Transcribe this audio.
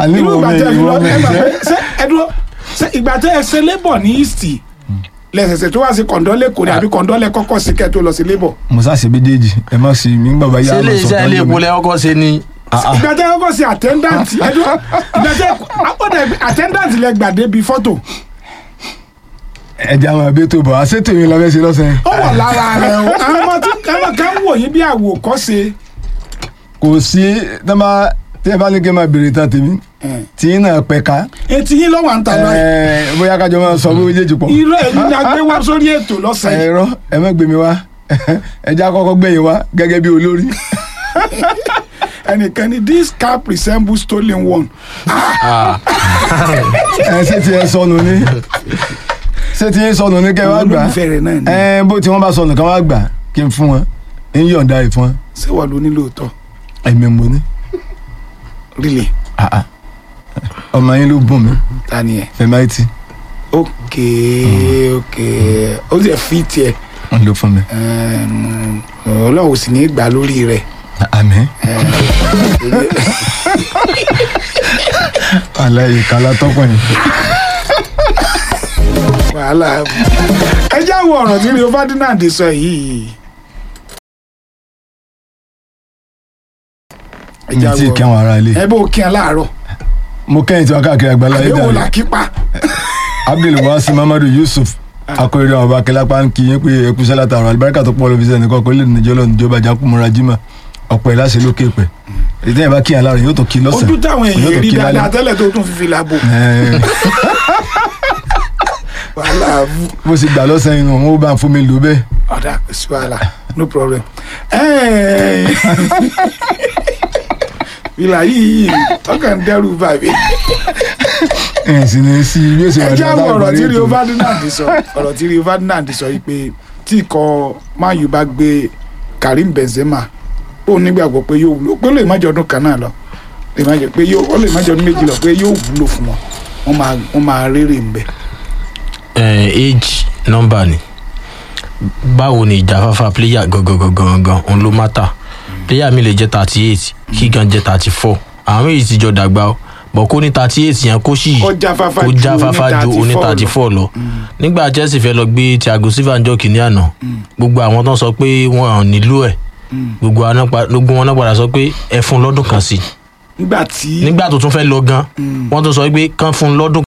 àní irú wo ìgbà mi tẹ́ ẹ fi ìwọ lọ mi ẹ máa ṣe fẹ́ ṣe ẹ dúró ṣe ìgbà tẹ́ ẹ ṣe labour ní east lẹ́sẹ̀sẹ̀ tó wá sí kọ̀ǹdọ́lẹ̀ kò ní àbí kọ̀ǹdọ́lẹ̀ kọ́kọ́ sí kẹ́ tó lọ sí labour. musa ṣe méjèèjì ẹ má sì mí gbàgbá yá ṣé ilé iṣẹ́ ilé epo lẹ kọ́kọ́ ṣe ni ìgbà tẹ́ ẹ kọ́kọ́ sí attendant ẹ dúró ìgbà tẹ́ ó dẹ̀ attendant lẹ gbà débi fọ́tò ẹja àwọn ẹbí tó bọ̀ àṣetò yín lọ́fẹ́ ṣe lọ́sẹ̀ ó wà lára rẹ o àwọn ọmọ tí àwọn kan wò yín bí àwòkọ́ṣe kò sí tẹ́lá tí ẹ bá ní kí n máa béèrè tán tèmi tí yín náà pẹ̀ka etí yín lọ́wọ́ à ń ta lọ ẹ, bóyá kájọ máa sọ bó méjèèjì pọ̀ irọ́ ẹ̀yìn ni a gbé wá sórí ètò lọ́sẹ̀ yìí ẹ̀rọ ẹ má gbé mi wá ẹja kọ́kọ́ gbẹ̀yìn wá gẹ́gẹ́ bí olórí ẹnìkan ni this cap resembles stolen one ẹ ṣé tí ẹ sọnù ní ṣé tí yín sọnù ní kẹ́ wá gbà olólùfẹ́ rẹ̀ náà ni ẹ bó tí wọ́n bá sọnù kán wá gbà kí n fún wọn ń yọ̀ǹda rẹ̀ fún wọn ṣé wà ló ní lóòótọ́ ẹ̀mí mo ní really Ah, ah. ọmọ yín ló bùn mí ta ni ẹ fẹmáìtì ok ok ó sì fi tiẹ̀ ń lò fún mi ẹm, ọlọ́run ò sì ní í gbà lórí rẹ̀ àmín aláyè kálá tọkùnrin wàhálà ẹ já wo ọ̀rọ̀ tí rio ferdinand sọ yìí ẹ mi já tí ì wo kí àwọn ará ilé ẹ bó kí ẹ láàárọ̀ mo kẹ́yìn tí wọ́n káàkiri àgbàlá yìí àbẹ̀wò dàrí làkípa abdulwasi mamadu yusuf akọrin àwọn ọba akẹlápá ń kí yín pé ẹkúṣẹ́ látàrọ alibarika tó pọ̀ lọ́fíìsì ẹnìkan kò lè níjọ́ lọ́nà ìjọba ìjákù múra jimá ọ̀pọ̀ ẹ̀ láṣẹ lókè pẹ̀ ètò yẹn bá kíyàn láàrin yóò tó kí lọ́sàn ojú táwọn yóò èèyàn tó rí kí dáadáa lálẹ́. tẹ́lẹ̀ tó tún fi fìlà bò Ẹ̀, wàhálà bú bó ṣe gbà lọ́sàn inú wọn ó bá ń fún mi lò bẹ́ẹ̀ ọ̀dà kò sí wàhálà no problem. Ẹ́ẹ̀. fìlà yìí ọkàn ń dẹ́rù bàbí. ẹ̀ sì ní sí bí ó ṣe ẹ wà jẹ́ àwọn ọ̀rọ̀ tí ètò. rio ferdinand sọ ọ̀rọ̀ tí rio ferdinand sọ yìí pé tí ikọ̀ man u bá gbé karim benzema ó nígbàgbọ́ pé yóò wúlò pé ó lè má jọ ọdún kan náà lọ lè má jọ pé yóò ó lè má jọ ọdún méjì lọ pé yóò wúlò fún wọn wọn máa wọn máa rérè ń bẹ. Eh, age number ni báwo ni ìjáfáfá player gangan gangan òun ló mátà player mi lè jẹ́ thirty eight kí gan jẹ́ thirty four àwọn méjì ti jọ dàgbà o bọ̀ kó ní thirty eight yẹn kó sì Kó jáfáfá kó ju jáfáfá ju oní oní 34 thirty four lọ nígbà chelsea fẹ́ lọ gbé thiago silva ń jọ kìíní àná gbogbo àwọn tó ń sọ pé wọn ò nílò ẹ̀ gbogbo àwọn náà pa- gbogbo wọn náà padà sọ pé ẹ fún un lọ́dún kan sí i nígbà tí nígbà tó tún fẹ́ lọ gan wọ́n tún sọ pé kán fún un lọ́dún